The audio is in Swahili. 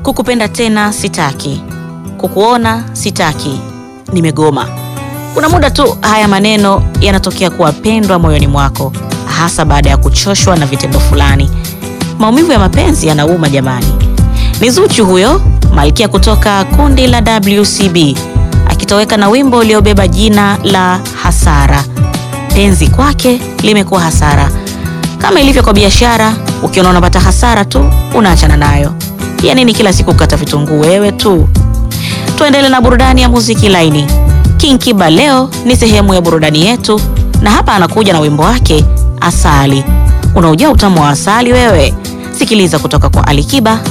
kukupenda tena sitaki, kukuona sitaki, nimegoma. Kuna muda tu haya maneno yanatokea kuwa pendwa moyoni mwako, hasa baada ya kuchoshwa na vitendo fulani. Maumivu ya mapenzi yanauma jamani. Ni Zuchu huyo malkia kutoka kundi la WCB akitoweka na wimbo uliobeba jina la Hasara. Penzi kwake limekuwa hasara. Kama ilivyo kwa biashara, ukiona unapata hasara tu unaachana nayo. Ya nini kila siku kukata vitunguu wewe tu? Tuendelee na burudani ya muziki laini. King Kiba leo ni sehemu ya burudani yetu, na hapa anakuja na wimbo wake Asali. Unaujua utamu wa asali wewe? Sikiliza kutoka kwa Ali Kiba